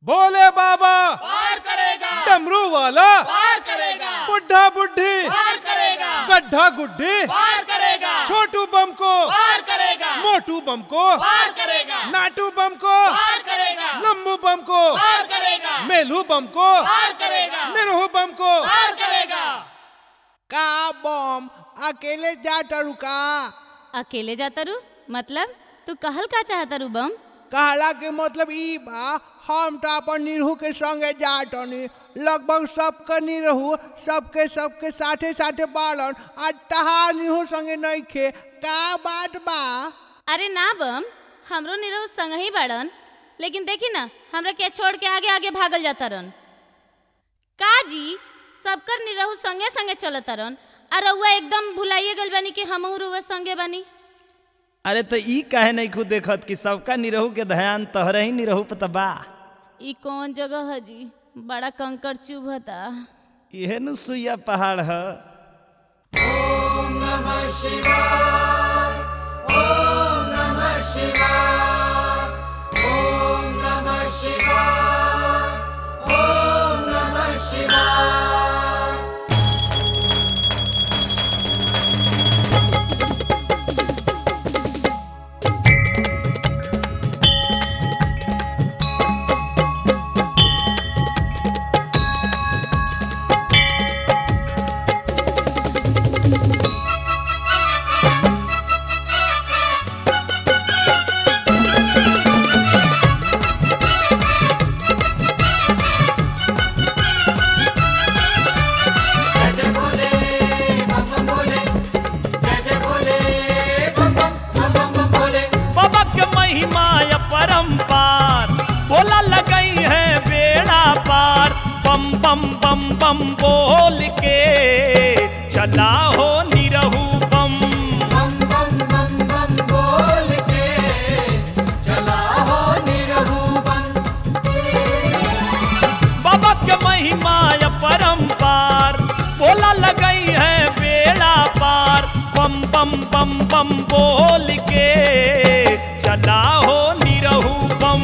भोले बाबा पार करेगा डमरू वाला पार करेगा बुढ़ा बुढ़ी पार करेगा गड्ढा गुड्ढी पार करेगा छोटू बम को पार करेगा मोटू बम को पार करेगा नाटू बम को पार करेगा लम्बू बम को पार करेगा मेलू बम को पार करेगा निरहू बम को पार करेगा का बम अकेले जा टरू का अकेले जाता रू मतलब तू कहल का चाहता रू बम कहला के मतलब ई बा हम तो अपन निरहू के संगे जा टनी लगभग सबके निरहू सबके सबके साथे साथे बालन आज तहार निरहू संगे नहीं खे का बात बा अरे ना बम हमरो निरहु संग ही बाड़न लेकिन देखी ना हमरा के छोड़ के आगे आगे भागल जाता रन का जी सबकर निरहु संगे संगे चलता रन और रउआ एकदम भुलाइए गल बानी कि हमहू रुआ संगे बानी अरे तो ई काहे नहीं खुद देखत कि सबका निरहू के ध्यान तोहरे ही निरहू पता बा ई कौन जगह है जी बड़ा कंकड़ चुभता इहे नु सुइया पहाड़ ह बाबा के महिमा या परम्पार बोला लगई है बेड़ा पार बम बम बम बम बोल के चला हो निरहू बम बाबा के महिमा या परम्पार बोला लगई है बेड़ा पार बम बम बम बम बोल के चला हो निरहू बम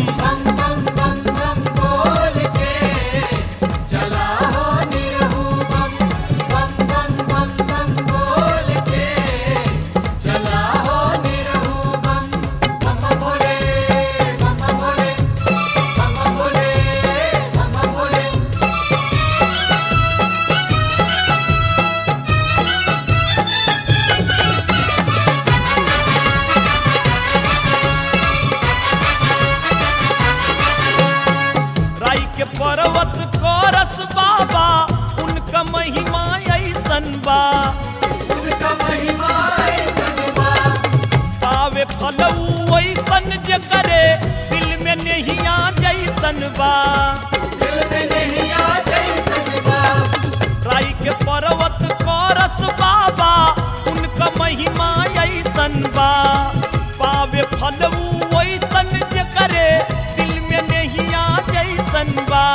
राई के पर्वत कोरस बाबा उनका महिमा ऐसन बा पावे फलऊ ऐसन जे करे दिल में नहिया जैसन बा राई के पर्वत कोरस बाबा उनका महिमा ऐसन बा पावे फलऊ ऐसन जे करे दिल में नहिया जैसन बा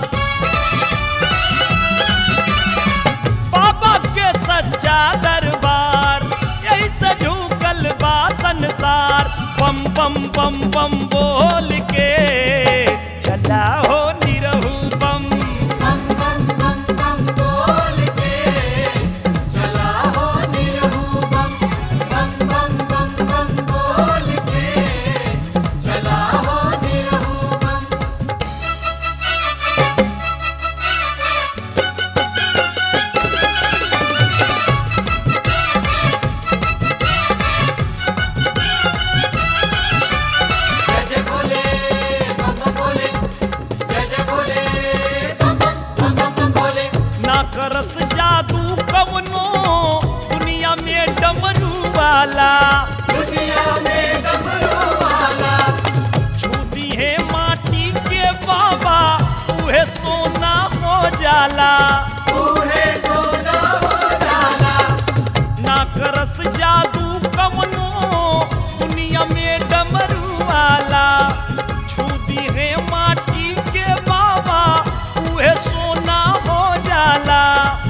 बाबा के सच्चा दरबार यही से झुकल बा संसार बम बम बम बम बोल के चला हो निरहू बम ना करस जादू कवनो दुनिया में डमरू वाला छूती है माटी के बाबा उहे सोना हो जाला ना करस जादू कवनो दुनिया में डमरू वाला छूती है माटी के बाबा उहे सोना हो जाला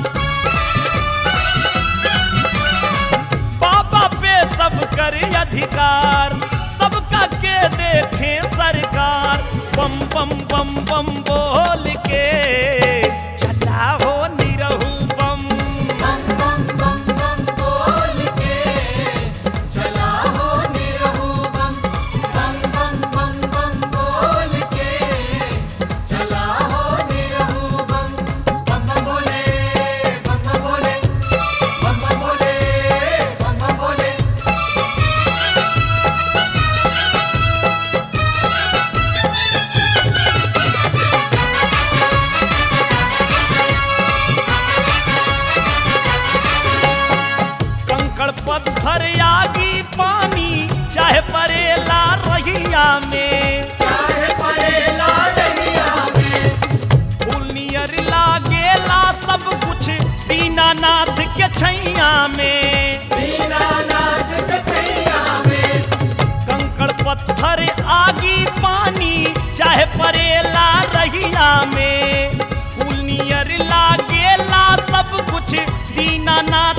बाबा पे सब कर अधिकार सबका के देखे सरकार बम बम बम बम बोल के चला हो निरहू बम बम बम बम बम बोल के चला हो निरहु बम बम बम बम बम बोल के चला हो निरहु बम बम बम बोले बम बम बोले बम बम बोले बम बम बोले कंकड़ पत्थर आगी पानी चाहे परेला रहिया में चाहे परेला रहिया में फूल नियर लागेला सब कुछ दीनानाथ के छैया में दीनानाथ के छैया में कंकड़ पत्थर आगी पानी चाहे परेला रहिया में फूल नियर लागेला सब कुछ दीनानाथ